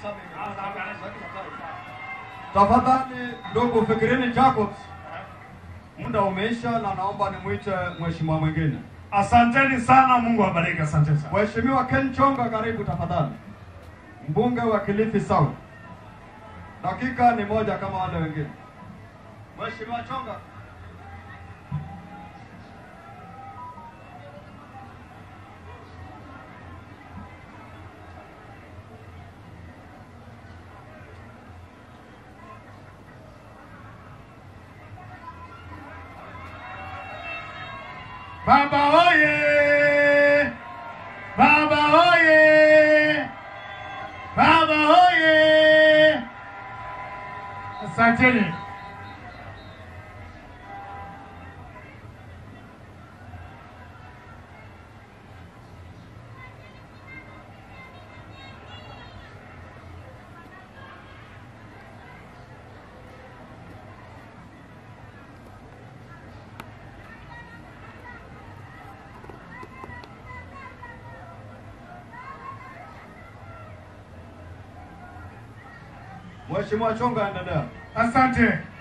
Tafadhali ndugu Fikirini Jacobs, muda umeisha na naomba nimwite mheshimiwa mwingine. Asanteni sana, Mungu awabariki. Asante sana. Mheshimiwa Ken Chonga, karibu tafadhali, mbunge wa Kilifi South. Dakika ni moja kama wale wengine. Mheshimiwa Chonga. Baba oye! Baba oye! Baba oye! Asanteni. Mheshimiwa Chonga, endelea. Asante.